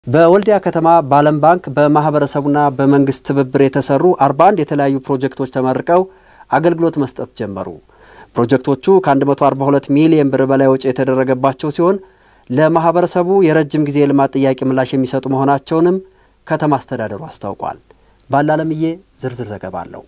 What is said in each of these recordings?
በወልዲያ ከተማ በዓለም ባንክ በማህበረሰቡና በመንግስት ትብብር የተሰሩ 41 የተለያዩ ፕሮጀክቶች ተመርቀው አገልግሎት መስጠት ጀመሩ። ፕሮጀክቶቹ ከ142 ሚሊዮን ብር በላይ ወጪ የተደረገባቸው ሲሆን ለማህበረሰቡ የረጅም ጊዜ የልማት ጥያቄ ምላሽ የሚሰጡ መሆናቸውንም ከተማ አስተዳደሩ አስታውቋል። ባላለምዬ ዝርዝር ዘገባ አለው።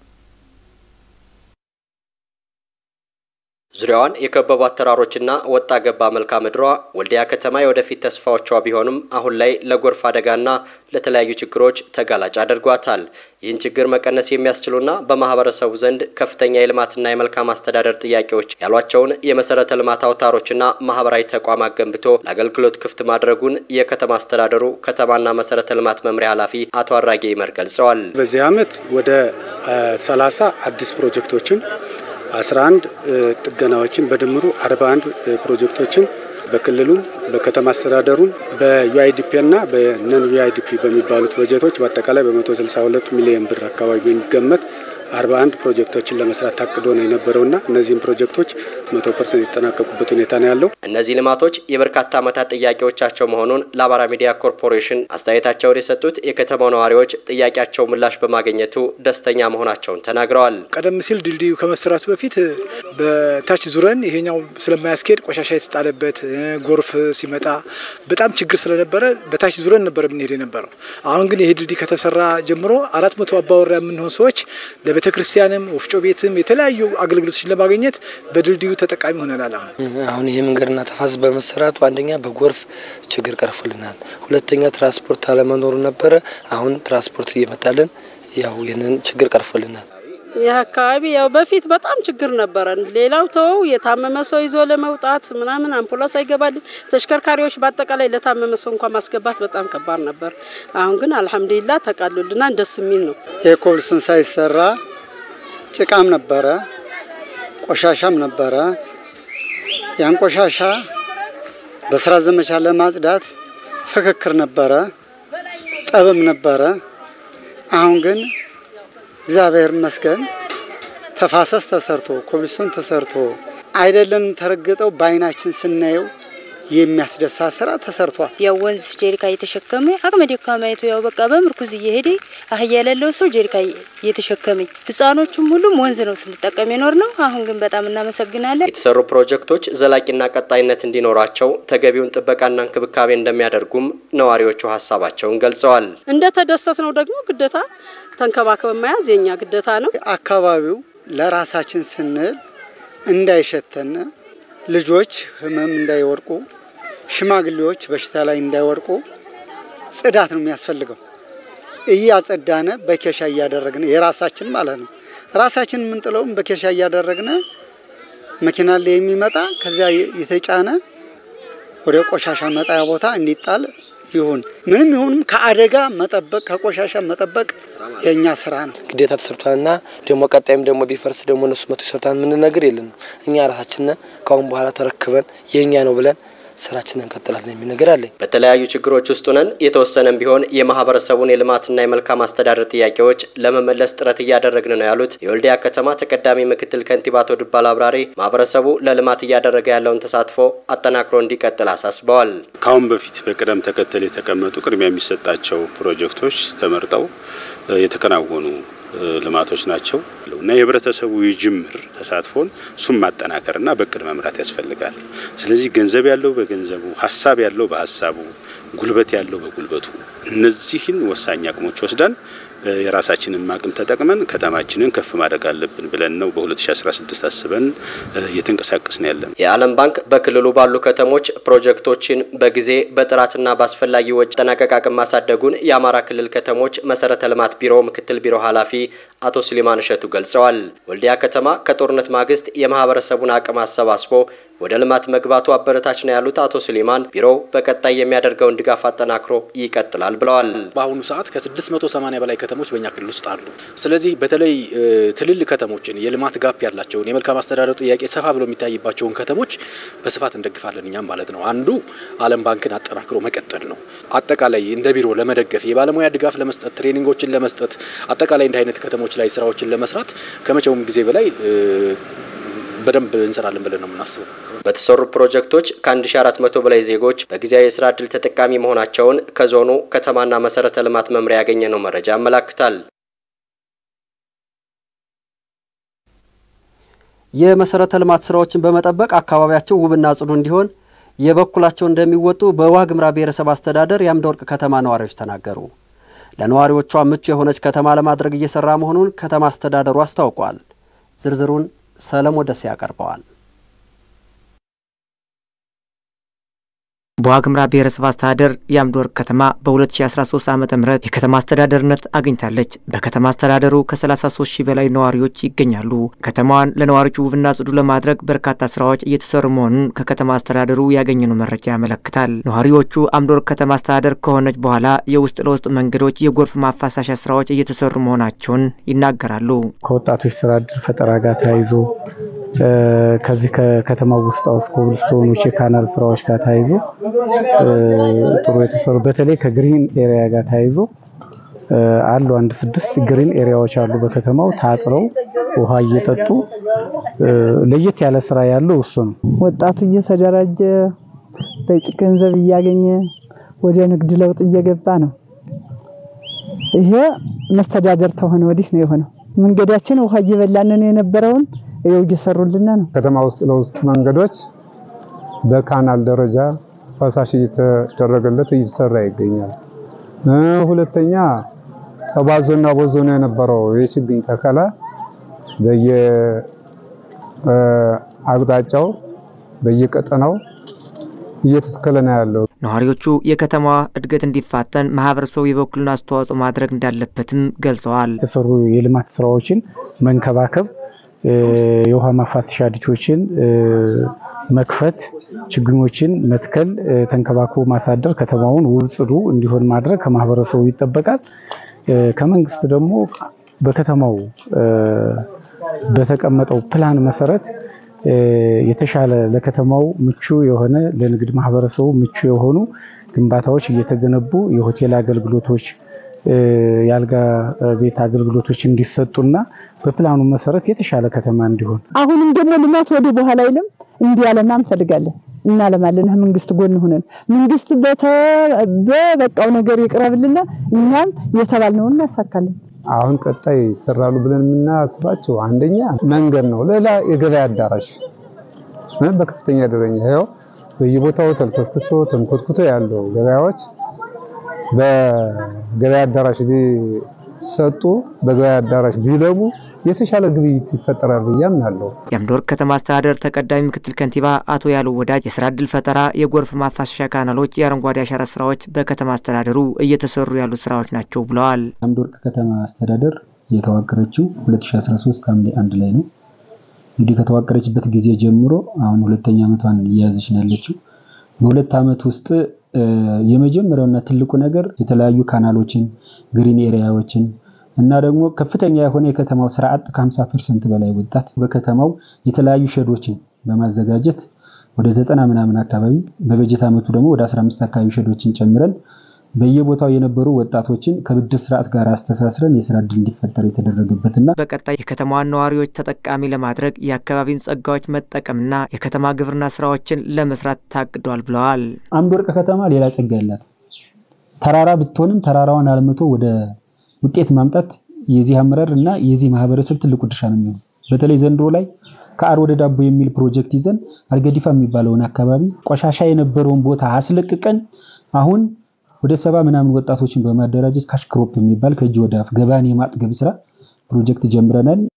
ዙሪያዋን የከበቧት ተራሮችና ወጣ ገባ መልክዓ ምድሯ ወልዲያ ከተማ የወደፊት ተስፋዎቿ ቢሆኑም አሁን ላይ ለጎርፍ አደጋና ለተለያዩ ችግሮች ተጋላጭ አድርጓታል። ይህን ችግር መቀነስ የሚያስችሉና በማህበረሰቡ ዘንድ ከፍተኛ የልማትና የመልካም አስተዳደር ጥያቄዎች ያሏቸውን የመሰረተ ልማት አውታሮችና ማህበራዊ ተቋማት ገንብቶ ለአገልግሎት ክፍት ማድረጉን የከተማ አስተዳደሩ ከተማና መሰረተ ልማት መምሪያ ኃላፊ አቶ አራጌ ይመር ገልጸዋል። በዚህ ዓመት ወደ 30 አዲስ ፕሮጀክቶችን 11 ጥገናዎችን በድምሩ 41 ፕሮጀክቶችን በክልሉም በከተማ አስተዳደሩም በዩአይዲፒ እና በነን ዩአይዲፒ በሚባሉት በጀቶች በአጠቃላይ በ162 ሚሊዮን ብር አካባቢ የሚገመት 41 ፕሮጀክቶችን ለመስራት ታቅዶ ነው የነበረውና እነዚህም ፕሮጀክቶች 100 ፐርሰንት የተጠናቀቁበት ሁኔታ ነው ያለው። እነዚህ ልማቶች የበርካታ ዓመታት ጥያቄዎቻቸው መሆኑን ለአማራ ሚዲያ ኮርፖሬሽን አስተያየታቸውን የሰጡት የከተማው ነዋሪዎች ጥያቄያቸው ምላሽ በማግኘቱ ደስተኛ መሆናቸውን ተናግረዋል። ቀደም ሲል ድልድዩ ከመሰራቱ በፊት በታች ዙረን ይሄኛው ስለማያስኬድ ቆሻሻ የተጣለበት ጎርፍ ሲመጣ በጣም ችግር ስለነበረ በታች ዙረን ነበር የምንሄድ የነበረው። አሁን ግን ይሄ ድልድይ ከተሰራ ጀምሮ አራት መቶ አባወራ የምንሆን ሰዎች ለቤተ ክርስቲያንም ወፍጮ ቤትም የተለያዩ አገልግሎቶችን ለማግኘት በድልድዩ ተጠቃሚ ሆነናል። አሁን አሁን ይህ መንገድና ተፋሰስ በመሰራቱ አንደኛ በጎርፍ ችግር ቀርፎልናል። ሁለተኛ ትራንስፖርት አለመኖሩ ነበረ። አሁን ትራንስፖርት እየመጣልን ያው ይህንን ችግር ቀርፎልናል። ይህ አካባቢ ያው በፊት በጣም ችግር ነበረን። ሌላው ተወው የታመመ ሰው ይዞ ለመውጣት ምናምን አምቡላንስ አይገባልን። ተሽከርካሪዎች በአጠቃላይ ለታመመ ሰው እንኳን ማስገባት በጣም ከባድ ነበር። አሁን ግን አልሐምዱሊላ ተቃሎልናል። ደስ የሚል ነው። የኮብልስን ሳይሰራ ጭቃም ነበረ፣ ቆሻሻም ነበረ። ያን ቆሻሻ በስራ ዘመቻ ለማጽዳት ፍክክር ነበረ፣ ጠብም ነበረ። አሁን ግን እግዚአብሔር ይመስገን ተፋሰስ ተሰርቶ ኮብልስቶን ተሰርቶ አይደለም ተረግጠው በአይናችን ስናየው የሚያስደሳ ስራ ተሰርቷል። ያው ወንዝ ጀሪካ እየተሸከመ አቅመ ደካማይቱ ያው በቃ በምርኩዝ እየሄደ አህያ የሌለው ሰው ጀሪካ እየተሸከመኝ ህጻኖቹም ሁሉም ወንዝ ነው ስንጠቀም የኖር ነው። አሁን ግን በጣም እናመሰግናለን። የተሰሩ ፕሮጀክቶች ዘላቂና ቀጣይነት እንዲኖራቸው ተገቢውን ጥበቃና እንክብካቤ እንደሚያደርጉም ነዋሪዎቹ ሀሳባቸውን ገልጸዋል። እንደ ተደሰት ነው ደግሞ ግዴታ ተንከባክበን መያዝ የኛ ግዴታ ነው። አካባቢው ለራሳችን ስንል እንዳይሸተን ልጆች ህመም እንዳይወድቁ፣ ሽማግሌዎች በሽታ ላይ እንዳይወድቁ ጽዳት ነው የሚያስፈልገው። እያጸዳነ በኬሻ እያደረግነ የራሳችን ማለት ነው ራሳችን የምንጥለውም በኬሻ እያደረግነ መኪና ላይ የሚመጣ ከዚያ የተጫነ ወደ ቆሻሻ መጣያ ቦታ እንዲጣል ይሁን ምንም ይሁንም ከአደጋ መጠበቅ ከቆሻሻ መጠበቅ የእኛ ስራ ነው፣ ግዴታ ተሰርቷልና ደግሞ ቀጣይም ደግሞ ቢፈርስ ደግሞ እነሱ መቶ ይሰርታል ምን ነገር የለን ነው። እኛ ራሳችን ከአሁን በኋላ ተረክበን የእኛ ነው ብለን ስራችንን እንቀጥላለን የሚል ነገር አለኝ። በተለያዩ ችግሮች ውስጥ ሆነን የተወሰነም ቢሆን የማህበረሰቡን የልማትና የመልካም አስተዳደር ጥያቄዎች ለመመለስ ጥረት እያደረግን ነው ያሉት የወልዲያ ከተማ ተቀዳሚ ምክትል ከንቲባ አቶ ዱባል አብራሪ ማህበረሰቡ ለልማት እያደረገ ያለውን ተሳትፎ አጠናክሮ እንዲቀጥል አሳስበዋል። ከአሁን በፊት በቅደም ተከተል የተቀመጡ ቅድሚያ የሚሰጣቸው ፕሮጀክቶች ተመርጠው የተከናወኑ ልማቶች ናቸው እና የህብረተሰቡ የጅምር ተሳትፎን እሱም ማጠናከርና በእቅድ መምራት ያስፈልጋል። ስለዚህ ገንዘብ ያለው በገንዘቡ፣ ሀሳብ ያለው በሀሳቡ፣ ጉልበት ያለው በጉልበቱ እነዚህን ወሳኝ አቅሞች ወስደን የራሳችንን አቅም ተጠቅመን ከተማችንን ከፍ ማድረግ አለብን ብለን ነው በ2016 አስበን እየተንቀሳቀስን ያለን። የዓለም ባንክ በክልሉ ባሉ ከተሞች ፕሮጀክቶችን በጊዜ በጥራትና በአስፈላጊ ወጪ ጠናቀቅ አቅም ማሳደጉን የአማራ ክልል ከተሞች መሰረተ ልማት ቢሮ ምክትል ቢሮ ኃላፊ አቶ ስሊማን እሸቱ ገልጸዋል። ወልዲያ ከተማ ከጦርነት ማግስት የማህበረሰቡን አቅም አሰባስቦ ወደ ልማት መግባቱ አበረታች ነው ያሉት አቶ ስሊማን ቢሮው በቀጣይ የሚያደርገውን ድጋፍ አጠናክሮ ይቀጥላል ብለዋል። በአሁኑ ሰዓት ከ680 በላይ ከተሞች በእኛ ክልል ውስጥ አሉ። ስለዚህ በተለይ ትልልቅ ከተሞችን የልማት ጋፕ ያላቸውን የመልካም አስተዳደር ጥያቄ ሰፋ ብሎ የሚታይባቸውን ከተሞች በስፋት እንደግፋለን እኛም ማለት ነው። አንዱ ዓለም ባንክን አጠናክሮ መቀጠል ነው። አጠቃላይ እንደ ቢሮ ለመደገፍ የባለሙያ ድጋፍ ለመስጠት ትሬኒንጎችን ለመስጠት አጠቃላይ እንዲህ አይነት ከተሞች ላይ ስራዎችን ለመስራት ከመቼውም ጊዜ በላይ በደንብ እንሰራለን ብለን ነው የምናስበው። በተሰሩ ፕሮጀክቶች ከ1400 በላይ ዜጎች በጊዜያዊ የስራ ዕድል ተጠቃሚ መሆናቸውን ከዞኑ ከተማና መሰረተ ልማት መምሪያ ያገኘነው መረጃ ያመላክታል። የመሰረተ ልማት ስራዎችን በመጠበቅ አካባቢያቸው ውብና ጽዱ እንዲሆን የበኩላቸው እንደሚወጡ በዋግምራ ብሔረሰብ አስተዳደር የአምደ ወርቅ ከተማ ነዋሪዎች ተናገሩ። ለነዋሪዎቿ ምቹ የሆነች ከተማ ለማድረግ እየሰራ መሆኑን ከተማ አስተዳደሩ አስታውቋል። ዝርዝሩን ሰለሞን ደሴ ያቀርበዋል። በዋግምራ ብሔረሰብ አስተዳደር የአምድ ወርቅ ከተማ በ2013 ዓ ም የከተማ አስተዳደርነት አግኝታለች። በከተማ አስተዳደሩ ከ33 ሺህ በላይ ነዋሪዎች ይገኛሉ። ከተማዋን ለነዋሪዎች ውብና ጽዱ ለማድረግ በርካታ ስራዎች እየተሰሩ መሆኑን ከከተማ አስተዳደሩ ያገኘነው መረጃ ያመለክታል። ነዋሪዎቹ አምድ ወርቅ ከተማ አስተዳደር ከሆነች በኋላ የውስጥ ለውስጥ መንገዶች፣ የጎርፍ ማፋሳሻ ስራዎች እየተሰሩ መሆናቸውን ይናገራሉ። ከወጣቶች ስራ እድል ፈጠራ ጋር ተያይዞ ከዚህ ከከተማው ውስጥ ውስጥ ኮብልስቶኖች የካናል ስራዎች ጋር ተያይዞ ጥሩ የተሰሩ በተለይ ከግሪን ኤሪያ ጋር ተያይዞ አሉ። አንድ ስድስት ግሪን ኤሪያዎች አሉ በከተማው ታጥረው ውሃ እየጠጡ ለየት ያለ ስራ ያለው እሱ ነው። ወጣቱ እየተደራጀ በቂ ገንዘብ እያገኘ ወደ ንግድ ለውጥ እየገባ ነው። ይሄ መስተዳደር ተሆነ ወዲህ ነው የሆነው። መንገዳችን ውሃ እየበላንን የነበረውን ይኸው እየሰሩልን ነው። ከተማ ውስጥ ለውስጥ መንገዶች በካናል ደረጃ ፈሳሽ እየተደረገለት እየተሰራ ይገኛል። ሁለተኛ ተባዞና ቦዞ ነው የነበረው የችግኝ ተከላ በየአቅጣጫው በየቀጠናው እየተተከለ ነው ያለው። ነዋሪዎቹ የከተማዋ እድገት እንዲፋጠን ማህበረሰቡ የበኩሉን አስተዋጽኦ ማድረግ እንዳለበትም ገልጸዋል። የተሰሩ የልማት ስራዎችን መንከባከብ የውሃ ማፋሰሻ ዲቾችን መክፈት፣ ችግኞችን መትከል፣ ተንከባክቦ ማሳደር፣ ከተማውን ውብ ጽዱ እንዲሆን ማድረግ ከማህበረሰቡ ይጠበቃል። ከመንግስት ደግሞ በከተማው በተቀመጠው ፕላን መሰረት የተሻለ ለከተማው ምቹ የሆነ ለንግድ ማህበረሰቡ ምቹ የሆኑ ግንባታዎች እየተገነቡ የሆቴል አገልግሎቶች የአልጋ ቤት አገልግሎቶች እንዲሰጡና በፕላኑ መሰረት የተሻለ ከተማ እንዲሆን አሁንም ደግሞ ልማት ወደ በኋላ አይልም እንዲያለማ እንፈልጋለን። እናለማለን። መንግስት ጎን ሆነን መንግስት በበቃው ነገር ይቅረብልና እኛም የተባልነውን እናሳካለን። አሁን ቀጣይ ይሰራሉ ብለን የምናስባቸው አንደኛ መንገድ ነው። ሌላ የገበያ አዳራሽ በከፍተኛ ደረጃ ይኸው በየቦታው ተልኮስኩሶ ተንኮትኩቶ ያለው ገበያዎች በገበያ አዳራሽ ቢሰጡ በገበያ አዳራሽ ቢለሙ የተሻለ ግብይት ይፈጠራል ብዬ አምናለሁ። የአምድ ወርቅ ከተማ አስተዳደር ተቀዳሚ ምክትል ከንቲባ አቶ ያለው ወዳጅ የስራ እድል ፈጠራ፣ የጎርፍ ማፋሰሻ ካናሎች፣ የአረንጓዴ አሻራ ስራዎች በከተማ አስተዳደሩ እየተሰሩ ያሉ ስራዎች ናቸው ብለዋል። የአምድ ወርቅ ከተማ አስተዳደር የተዋቀረችው 2013 ሐምሌ አንድ ላይ ነው። እንግዲህ ከተዋቀረችበት ጊዜ ጀምሮ አሁን ሁለተኛ ዓመቷን እየያዘች ነው ያለችው። በሁለት ዓመት ውስጥ የመጀመሪያውና ትልቁ ነገር የተለያዩ ካናሎችን፣ ግሪን ኤሪያዎችን እና ደግሞ ከፍተኛ የሆነ የከተማው ስራ አጥ ከ50 ፐርሰንት በላይ ወጣት በከተማው የተለያዩ ሼዶችን በማዘጋጀት ወደ ዘጠና ምናምን አካባቢ በበጀት ዓመቱ ደግሞ ወደ 15 አካባቢ ሼዶችን ጨምረን በየቦታው የነበሩ ወጣቶችን ከብድር ስርዓት ጋር አስተሳስረን የስራ እድል እንዲፈጠር የተደረገበትና በቀጣይ የከተማዋን ነዋሪዎች ተጠቃሚ ለማድረግ የአካባቢን ጸጋዎች መጠቀምና የከተማ ግብርና ስራዎችን ለመስራት ታቅዷል ብለዋል። አምድ ወርቅ ከተማ ሌላ ጸጋ ያላት ተራራ ብትሆንም ተራራዋን አልምቶ ወደ ውጤት ማምጣት የዚህ አመራር እና የዚህ ማህበረሰብ ትልቁ ድርሻ ነው የሚሆነው። በተለይ ዘንድሮ ላይ ከአር ወደ ዳቦ የሚል ፕሮጀክት ይዘን አርገዲፋ የሚባለውን አካባቢ ቆሻሻ የነበረውን ቦታ አስለቅቀን አሁን ወደ ሰባ ምናምን ወጣቶችን በማደራጀት ካሽ ክሮፕ የሚባል ከእጅ ወደ አፍ ገበያን የማጥገብ ስራ ፕሮጀክት ጀምረናል።